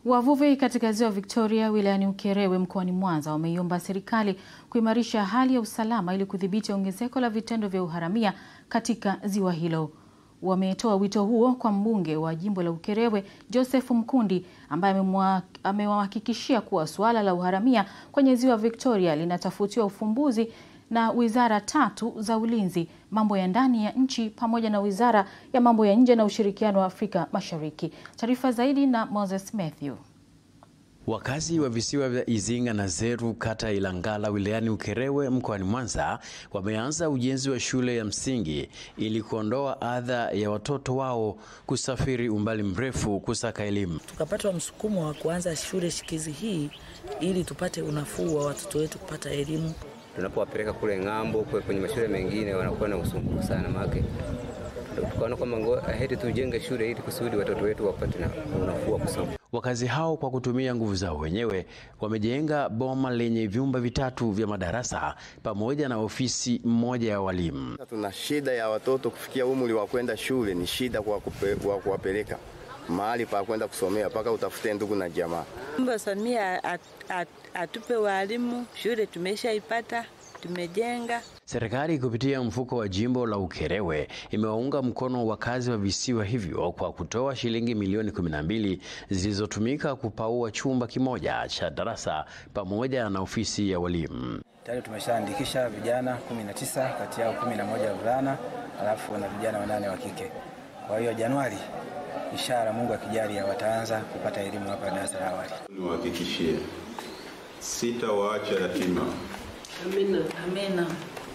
Wavuvi katika ziwa Victoria wilayani Ukerewe mkoani Mwanza wameiomba serikali kuimarisha hali ya usalama ili kudhibiti ongezeko la vitendo vya uharamia katika ziwa hilo. Wametoa wito huo kwa mbunge wa jimbo la Ukerewe Joseph Mkundi ambaye amewahakikishia kuwa suala la uharamia kwenye ziwa Victoria linatafutiwa ufumbuzi na wizara tatu za ulinzi, mambo ya ndani ya nchi pamoja na wizara ya mambo ya nje na ushirikiano wa Afrika Mashariki. Taarifa zaidi na Moses Matthew. Wakazi wa visiwa vya Izinga na Zeru kata ya Ilangala wilayani Ukerewe mkoani Mwanza wameanza ujenzi wa shule ya msingi ili kuondoa adha ya watoto wao kusafiri umbali mrefu kusaka elimu. Tukapata msukumo wa kuanza shule shikizi hii ili tupate unafuu wa watoto wetu kupata elimu. Tunapowapeleka kule ng'ambo kwenye mashule mengine wanakuwa na usumbufu sana make tukaona kwamba heri tujenge shule ili kusudi watoto wetu wapate na unafuu wa kusoma. Wakazi hao kwa kutumia nguvu zao wenyewe wamejenga boma lenye vyumba vitatu vya madarasa pamoja na ofisi moja ya walimu. Tuna shida ya watoto kufikia umri wa kwenda shule, ni shida kwa kuwapeleka mahali pa kwenda kusomea mpaka utafute ndugu na jamaa. Mba Samia at, at, atupe walimu, shule tumeshaipata tumejenga. Serikali kupitia mfuko wa jimbo la Ukerewe imewaunga mkono wakazi wa visiwa hivyo kwa kutoa shilingi milioni 12 zilizotumika kupaua chumba kimoja cha darasa pamoja na ofisi ya walimu. Tayari tumeshaandikisha vijana 19 kati yao 11 wavulana alafu na vijana wanane wa kike. Kwa hiyo Januari ishara Mungu akijalia wataanza kupata elimu hapa darasa la awali. Niwahakikishie sitawaacha yatima. Amina. Amina.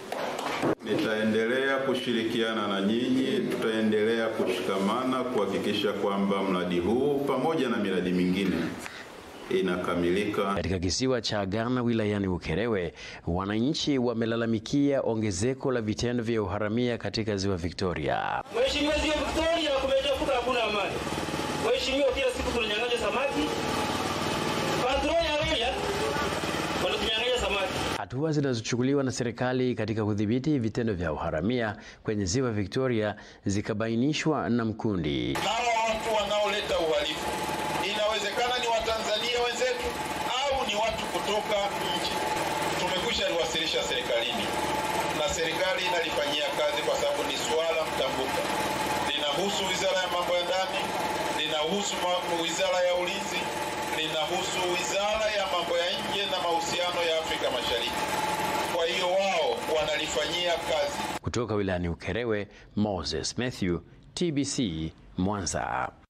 Nitaendelea kushirikiana na nyinyi, tutaendelea kushikamana kuhakikisha kwamba mradi huu pamoja na miradi mingine inakamilika. Katika kisiwa cha Ghana wilayani Ukerewe, wananchi wamelalamikia ongezeko la vitendo vya uharamia katika ziwa Victoria. Mheshimiwa, ziwa Victoria kumejaa kuta, hakuna amani. Mheshimiwa, kila siku tunanyang'anya samaki. Patrol ya Roya wanatunyang'anya samaki. Hatua zinazochukuliwa na serikali katika kudhibiti vitendo vya uharamia kwenye ziwa Victoria zikabainishwa na Mkundi. Hawa watu wanaoleta uhalifu inawezekana ni Watanzania wenzetu au ni watu kutoka nje. Tumekwisha liwasilisha serikalini na serikali inalifanyia kazi kwa sababu ni suala mtambuka, linahusu wizara ya mambo ya ndani, linahusu wizara ya ulinzi, linahusu wizara ya mambo ya nje na mahusiano ya Afrika Mashariki. Kwa hiyo wao wanalifanyia kazi. Kutoka wilayani Ukerewe, Moses Matthew, TBC Mwanza.